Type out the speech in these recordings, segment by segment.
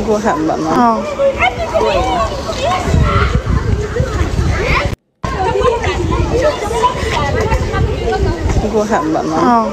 Gå hem med mig. Ja. Gå hem med mig. Ja.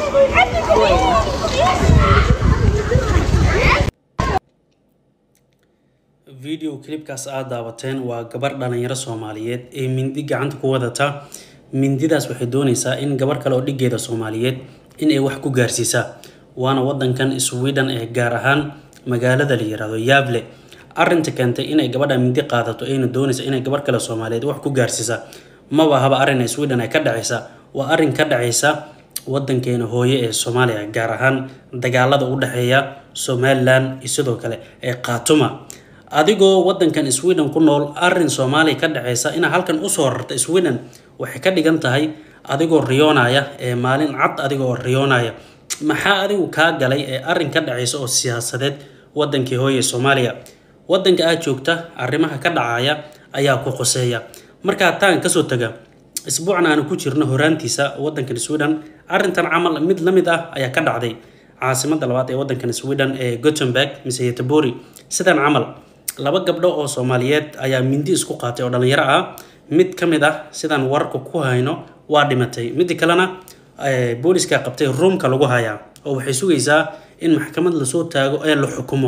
video clipkaas aad daawateen waa gabar dhalinyaro soomaaliyeed ee mindi gacanta ku wadata mindidaas waxay doonaysaa in gabar kale oo dhigeeda soomaaliyeed in ay wax ku gaarsiisaa waana wadankan sweden ee gaar ahaan magaalada la yirahdo yable arinta keentay inay gabadha mindi qaadato ayna doonaysa inay gabar kale soomaaliyeed wax ku gaarsiisa maba haba arrin ee sweden ay ka dhacaysa waa arrin ka dhacaysa wadankeena hooye ee soomaaliya gaar ahaan dagaalada u dhexeeya somalilan iyo sidoo kale ee khaatuma adigoo wadankan sweden ku nool arin soomaaliya ka dhaceysa inaa halkan usoo rarta sweden waxay ka dhigan tahay adigoo riyoonaya ee maalin cad adigoo riyoonaya maxaa adigu kaa galay ee arin ka dhaceysa oo siyaasadeed wadankii hooye soomaaliya wadanka aad joogta arrimaha ka dhacaya ayaa ku qoseeya markaa taan kasoo taga isbuucan aanu ku jirno horaantiisa wadankan sweden arintan camal mid la mid ah ayaa ka dhacday caasimada labaad ee wadankan sweden ee gothenburg mise yetebori sidan camal laba gabdho oo soomaaliyeed ayaa mindi isku qaatay oo dhalinyaro ah mid ka mid ah sidaan wararka ku hayno waa dhimatay midda kalena booliska qabtay ruumka lagu hayaa oo waxay sugaysaa in maxkamad lasoo taago ee la xukumo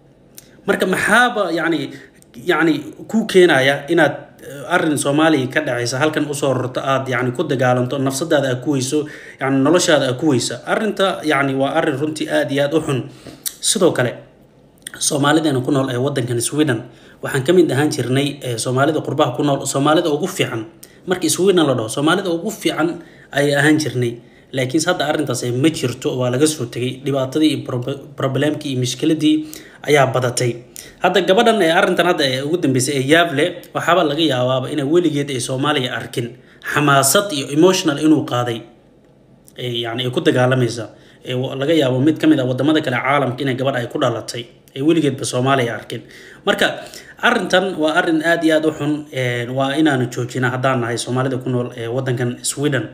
marka maxaaba yani yani ku keenaya inaad arin soomaaliya ka dhacaysa halkan usoo rorto aad yani ku dagaalanto nafsadaada aad ku weyso yani noloshaada aad ku weysa arinta yani waa arin runtii aad iyo aad u xun sidoo kale soomaalideena ku nool ee wadankan sweden waxaan kamid ahaan jirnay soomaalida qurbaha ku nool soomaalida ugu fiican markii sweden la dhaho soomaalida ugu fiican ayay ahaan jirnay laakiinse hadda arrintaas ma jirto waa laga soo tegay dhibaatadii iyo problemkii iyo mushkiladii ayaa badatay hadda gabadhan ee arrintan hadda ee ugu dambeysay ee yaable waxaaba laga yaabaaba inay weligeed ay soomaaliya arkin xamaasad iyo emotional inuu qaaday yani ay ku dagaalamaysa laga yaabo mid ka mid a wadamada kale caalamka inay gabadh ay ku dhalatay ee weligeedba soomaaliya arkin marka arintan waa arin aad iyo aad u xun waa inaanu joojina haddaan nahay soomaalida ku nool ee wadankan sweden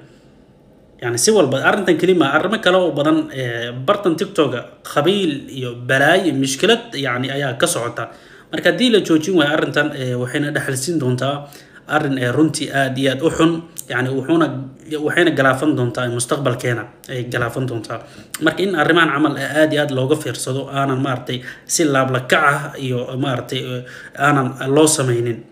yani si walba arrintan kelima arrimo kale oo badan bartan tiktoka qabiil iyo balaayo iyo mushkilad yani ayaa ka socota marka haddii la joojin waayo arrintan waxayna dhexalsiin doontaa arrin ee runtii aad iyo aad u xun yani wuxuuna waxayna galaafan doontaa mustaqbalkeena ay galaafan doontaa marka in arrimahan camal aad iyo aad looga fiirsado aanan maaragtay si laablakac ah iyo maaragtay aanan loo sameynin